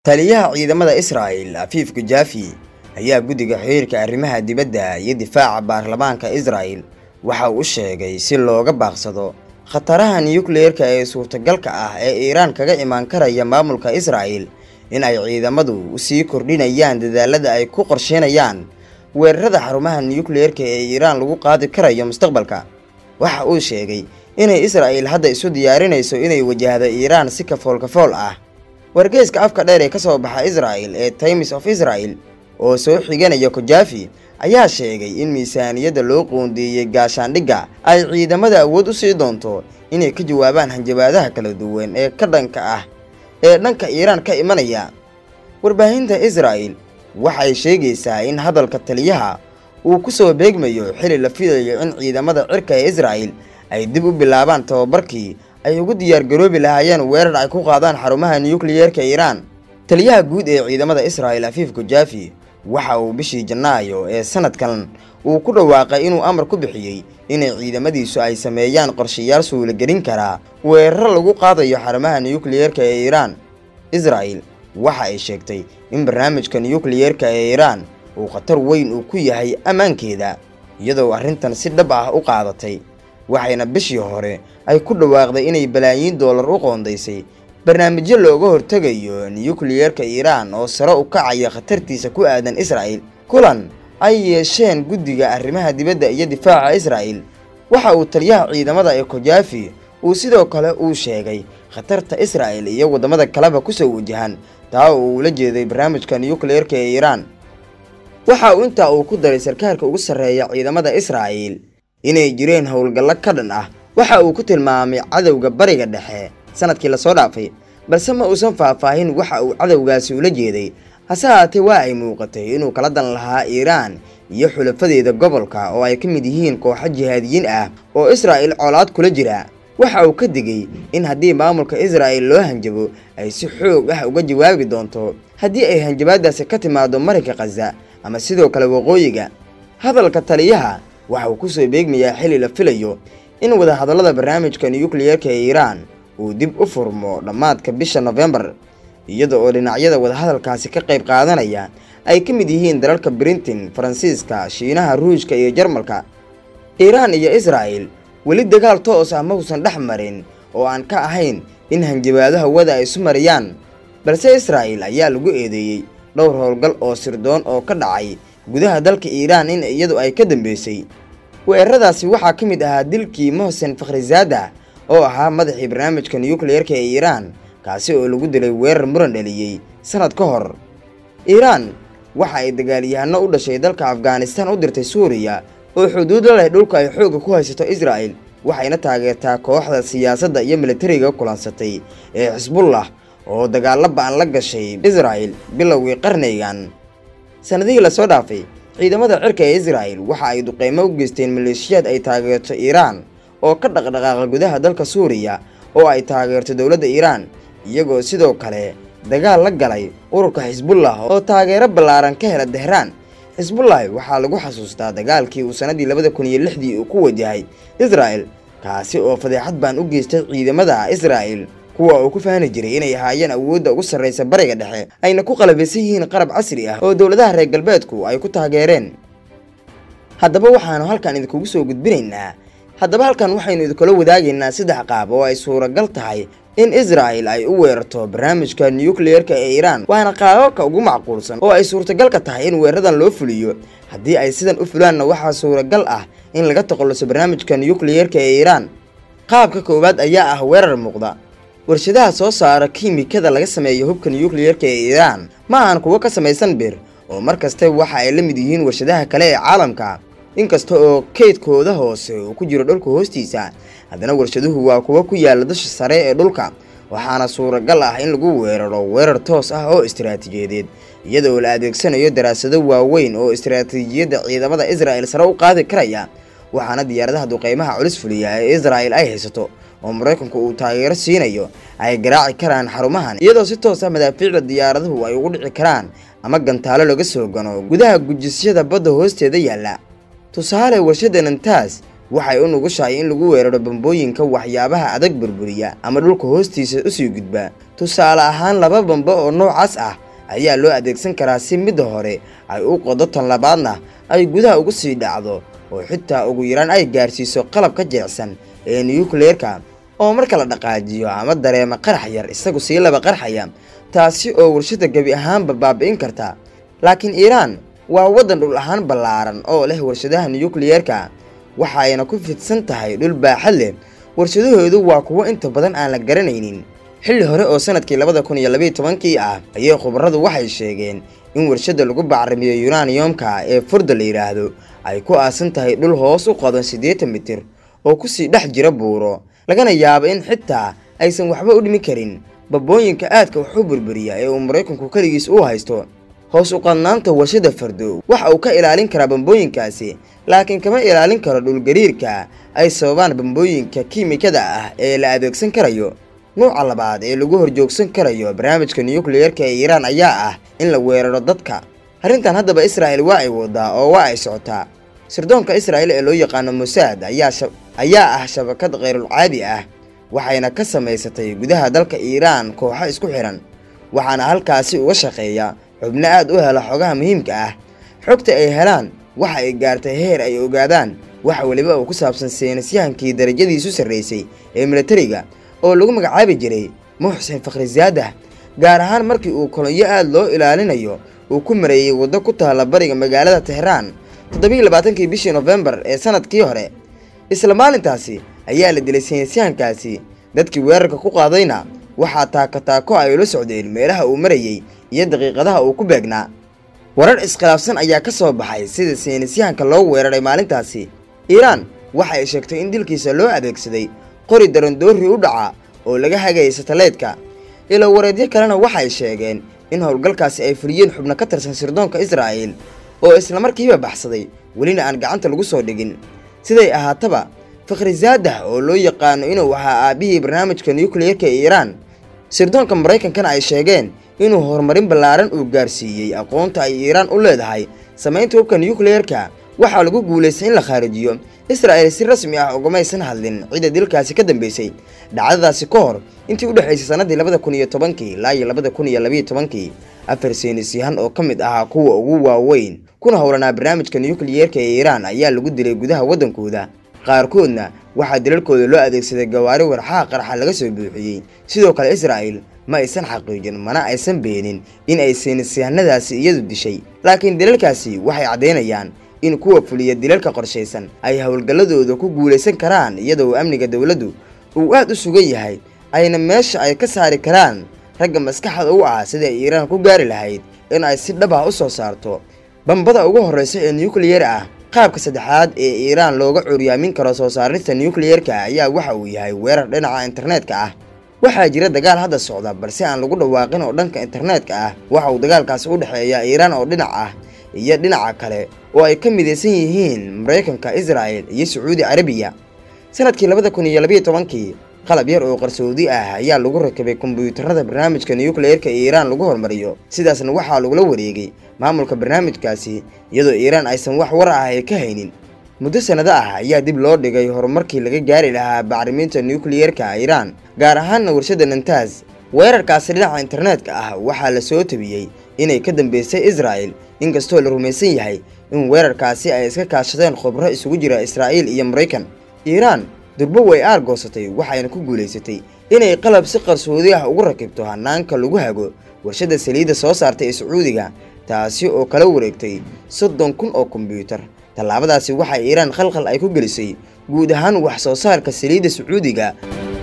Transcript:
taliyaha ciidamada israa'el afiif gujaafi ayaa guddiga xiriirka arrimaha dibadda iyo difaaca baarlamaanka israa'el waxa uu sheegay si looga baaqsado khataraha nukliyeerka ee suurtagalka ah ee iiraan kaga imaan karaya maamulka israa'el in ay ciidamadu usii kordhinayaan dadaalada ay ku qorsheynayaan weerarada xarumaha nukliyeerka ee iiraan lagu qaadi karayo mustaqbalka waxa uu sheegay inay israa'el hadda isu diyaarinayso inay wajahdo iiraan si kafool kafool ah wargeyska afka dheer ee kasoo baxa israa'el ee times of israel oo soo xiganaya kojaafi ayaa sheegay in miisaaniyadda loo qoondeeyey gaashaandhigga ay ciidamada awood u sii doonto inay ka jawaabaan hanjabaadaha kala duwan ee ka dhanka ah ee dhanka iiraan ka imanaya warbaahinta israa'el waxay sheegaysaa in hadalka taliyaha uu ku soo beegmayo xili la filayo in ciidamada cirka ee israa'el ay dib u bilaabaan tababarkii ay ugu diyaargaroobi lahaayeen weerar ay ku qaadaan xarumaha nukliyeerka iiraan taliyaha guud ee ciidamada israa'el afiif gujaafi waxa uu bishii janaayo ee sanadkan uu ku dhawaaqay inuu amar ku bixiyey inay ciidamadiisu ay sameeyaan qorshayaal suulagelin karaa weeraro lagu qaadayo xarumaha nukliyeerka ee iiraan israa'el waxa ay sheegtay in barnaamijka nukliyeerka ee iiraan uu khatar weyn uu ku yahay ammaankeeda iyadoo arrintan si dhab ah u qaadatay waxayna bishii hore ay ku dhawaaqday inay balaayiin doolar u qoondaysay barnaamijyo looga hortegayo nukliyeerka iiraan oo sare u kacaya khatartiisa ku aadan israa'el kulan ay yeesheen guddiga arrimaha dibadda iyo difaaca israa'el waxa uu taliyaha ciidamada ee kojaafi uu sidoo kale uu sheegay khatarta israa'el iyo waddamada kaleba kusoo wajahan taa oo uu la jeeday barnaamijka nukliyeerka ee iiraan waxa uu intaa uu ku daray sarkaalka ugu sarreeya ciidamada israa'el inay jireen howlgallo ka dhan ah waxa uu ku tilmaamay cadowga bariga dhexe sanadkii lasoo dhaafay balse ma uusan faahfaahin waxa uu cadowgaasi ula jeeday hase haatee waa ay muuqatay inuu kala dan lahaa iiraan iyo xulafadeeda gobolka oo ay ka mid yihiin kooxo jihaadiyiin ah oo israa'el colaad kula jira waxa uu ka digay in haddii maamulka israa'el loo hanjabo ay si xoog ah uga jawaabi doonto haddii ay hanjabaadaasi ka timaado marinka khaza ama sidoo kale waqooyiga hadalka taliyaha waxa uu kusoo beegmayaa xili la filayo in wadahadallada barnaamijka nukliyeerka ee iiraan uu dib u furmo dhammaadka bisha nofembar iyada oo dhinacyada wadahadalkaasi ka qayb qaadanaya ay ka mid yihiin dalalka brintin faransiiska shiinaha ruushka iyo jarmalka iiraan iyo israa'el weli dagaal toos ah ma uusan dhex marin oo aan ka ahayn in hanjabaado hawada ay isu mariyaan balse israa'el ayaa lagu eedeeyey dhowr howlgal oo sirdoon oo ka dhacay gudaha dalka iiraan in iyadu ay ka dambeysay weeraradaasi waxaa ka mid ahaa dilkii mohsen fakhrizaada oo ahaa madaxii barnaamijka nukliyeerka ee iiraan kaasi oo lagu dilay weerar muran dhaliyey sanad ka hor iiraan waxa ay dagaalyahano u dhashay dalka afghanistan u dirtay suuriya oo xuduud la leh dhulka ay xoogga ku haysato israa'el waxayna taageertaa kooxda siyaasadda iyo militariga kulansatay ee xisbullah oo dagaalo ba-an la gashay israa'el bilowgii qarnigan sanadihii lasoo dhaafay ciidamada cirka ee israa'el waxa ay duqeymo u geysteen maleeshiyaad ay taageerto iiraan oo ka dhaqdhaqaaqa gudaha dalka suuriya oo ay taageerto dowladda iiraan iyagoo sidoo kale dagaal la galay ururka xisbullah oo taageero ballaaran ka hela tehraan xisbullahi waxaa lagu xasuustaa dagaalkii uu sannadii labada kun iyo lixdii uu ku wajahay israa'el kaasi oo fadeexad baan u geystay ciidamada israa'el kuwa uu ku faani jiray inay ahaayeen awoodda ugu sarraysa bariga dhexe ayna ku qalabaysan yihiin qarab casri ah oo dowladaha reer galbeedku ay ku taageereen haddaba waxaanu halkan idinkugu soo gudbinaynaa haddaba halkan waxaynu idinkula wadaagaynaa saddex qaab oo ay suuragal tahay in israa'el ay u weerarto barnaamijka nukliyeerka ee iiraan waana qaababka ugu macquulsan oo ay suurtagalka tahay in weeraradan loo fuliyo haddii ay sidan u fulaanna waxaa suuragal ah in laga toqolloso barnaamijka nukliyeerka ee iiraan qaabka koowaad ayaa ah weerar muuqda warshadaha soo saara kiimikada laga sameeyo hubka nukliyeerka ee iiraan ma ahan kuwo ka samaysan bir oo mar kaste waxa ay la mid yihiin warshadaha kale ee caalamka inkasta oo keydkooda hoose uu ku jiro dhulka hoostiisa haddana warshaduhu waa kuwo ku yaala dusha sare ee dhulka waxaana suuragal ah in lagu weeraro weerar toos ah oo istiraatiijiyadeed iyadoo la adeegsanayo daraasado waaweyn oo istiraatiijiyadda ciidamada israa'el sare u qaadi karaya waxaana diyaaradaha duqeymaha culus fuliya ee israa'el ay haysato oo maraykanku uu taageero siinayo ay garaaci karaan xarumahan iyadoo si toos ah madaafiicda diyaaraduhu ay ugu dhici karaan ama gantaalo laga soo gano gudaha gujisyada badda hoosteeda yaalla tusaale warshada nantaas waxay u nugushahay in lagu weeraro bambooyinka waxyaabaha adag burburiya ama dhulka hoostiisa usii gudba tusaale ahaan laba bambo oo noocaas ah ayaa loo adeegsan karaa si midda hore ay u qodo tan labaadna ay gudaha ugu sii dhacdo oo xitaa ugu yaraan ay gaarsiiso qalabka jilicsan ee nuyukleerka oo marka la dhaqaajiyo ama dareema qarax yar isagu sii laba qarxaya taasi oo warshada gebi ahaanba baabi'in karta laakiin iiraan waa waddan dhul ahaan ballaaran oo leh warshadaha nuyukliyeerka waxa ayna ku fidsan tahay dhul baaxad leh warshadahoodu waa kuwo inta badan aan la garanaynin xilli hore oo sanadkii labada kun iyo labiiyo tobankii ah ayay khubaradu waxay sheegeen in warshada lagu bacrimiyo yunaniyomka ee furda la yidhaahdo ay ku aasan tahay dhul hoos u qodan siddeetan mitir oo kusii dhex jira buuro lagana yaabo in xitaa aysan waxba u dhimi karin babooyinka aadka wax u burburiya ee uu maraykanku keligiis u haysto hoos u qadnaanta warshada fardo waxa uu ka ilaalin karaa bambooyinkaasi laakiin kama ilaalin karo dhulgariirka ay sababaan bambooyinka kiimikada ah ee la adeegsan karayo nuuca labaad ee lagu horjoogsan karayo barnaamijka nuyukliyeerka ee iiraan ayaa ah in la weeraro dadka arrintan haddaba israa'il waa ay wadaa oo waa ay socotaa sirdoonka israa'il ee loo yaqaano mosaad ayaa ah shabakad khayrulcaadi ah waxayna ka samaysatay gudaha dalka iiraan kooxo isku xihan waxaana halkaasi uga shaqeeya xubno aad u hela xogaha muhiimka ah xogta ay helaan waxa ay gaartay heer ay ogaadaan wax weliba uu ku saabsan seenasyahankii darajadiisu sarraysay ee milatariga oo lagu magacaabi jiray muxsin fakhrizaadah gaar ahaan markii uu kolonyo aad loo ilaalinayo uu ku mareeyey waddo ku taalla bariga magaalada tehraan toddobiiy labaatankii bishii nofembar ee sanadkii hore isla maalintaasi ayaa la dilay seenasyahankaasi dadkii weerarka ku qaadayna waxaa taako taako ay ula socdeen meelaha uu marayey iyo daqiiqadaha uu ku beegnaa warar iskhilaafsan ayaa ka soo baxay sida seenasyahanka loo weeraray maalintaasi iiraan waxa ay sheegtay in dilkiisa loo adeegsaday qori darandoori u dhaca oo laga hagayay sataleydka ilo wareedyo kalena waxay sheegeen in howlgalkaasi ay fuliyeen xubno ka tirsan sirdoonka israa'iil oo islamarkiiba baxsaday welina aan gacanta lagu soo dhigin siday ahaataba fakhrizaadah oo loo yaqaano inuu ahaa aabbihii barnaamijka nukliyeerka ee iiraan sirdoonka maraykankana ay sheegeen inuu horumarin ballaaran uu gaarsiiyey aqoonta ay iiraan u leedahay samaynta hubka nukliyeerka waxaa lagu guulaystay in la khaarijiyo israa'il si rasmi ah ugamaysan hadlin cidda dilkaasi ka dambeysay dhacdadaasi ka hor intii u dhexaysay sannaddii labada kun iyo tobankii ilaa iyo labada kun iyo labiiyo tobankii afar seenisyahan oo ka mid ahaa kuwa ugu waaweyn kuna howlanaa barnaamijka nukliyeerka ee iiraan ayaa lagu dilay gudaha waddankooda qaarkoodna waxaa dilalkooda loo adeegsaday gawaari warxaha qarxa laga soo buuxiyey sidoo kale israa'il ma aysan xaqiijin mana aysan beenin in ay seenisyahanadaasi iyadu dishay laakiin dilalkaasi waxay caddaynayaan in kuwa fuliya dilalka qorshaysan ay howlgalladooda ku guulaysan karaan iyadoo amniga dowladdu uu aad u sugan yahay ayna meesha ay ka saari karaan ragga maskaxda u ah sida ay iiraan ku gaari lahayd in ay si dhab ah u soo saarto bambada ugu horreysa ee nukliyer ah qaabka saddexaad ee iiraan looga curyaamin karo soo saarista nukliyeerka ayaa waxa uu yahay weerar dhinaca internetka ah waxaa jira dagaal hadda socda balse aan lagu dhawaaqin oo dhanka internetka ah waxa uu dagaalkaasi u dhexeeya iiraan oo dhinac ah iyo dhinaca kale oo ay ka midaysan yihiin maraykanka israa'il iyo sacuudi carabiya sanadkii labada kun iyo labiiyo tobankii qalab yar oo qarsoodi ah ayaa lagu rakibay kombiyuutarada barnaamijka nukliyeerka ee iiraan lagu hormariyo sidaasna waxaa lagula wareegay maamulka barnaamijkaasi iyadoo iiraan aysan wax war ah ay ka haynin muddo sannado ah ayaa dib loo dhigay horumarkii laga gaari lahaa bacriminta nukliyeerka iiraan gaar ahaanna warshada nantaas weerarkaasi dhinaca internetka ah waxaa la soo tabiyey inay ka dambeysay israa'il inkastoo la rumaysan yahay in weerarkaasi ay iska kaashadeen khubro isugu jira israa'iil iyo maraykan iiraan durbo way aargoosatay waxayna ku guulaysatay inay qalab si qarsoodi ah ugu rakibto hanaanka lagu hago warshadda saliidda soo saartay ee sacuudiga taasi oo kala wareegtay soddon kun oo kombiyuutar tallaabadaasi waxaa iiraan khalkhal ay ku gelisay guud ahaan wax soo saarka saliidda sacuudiga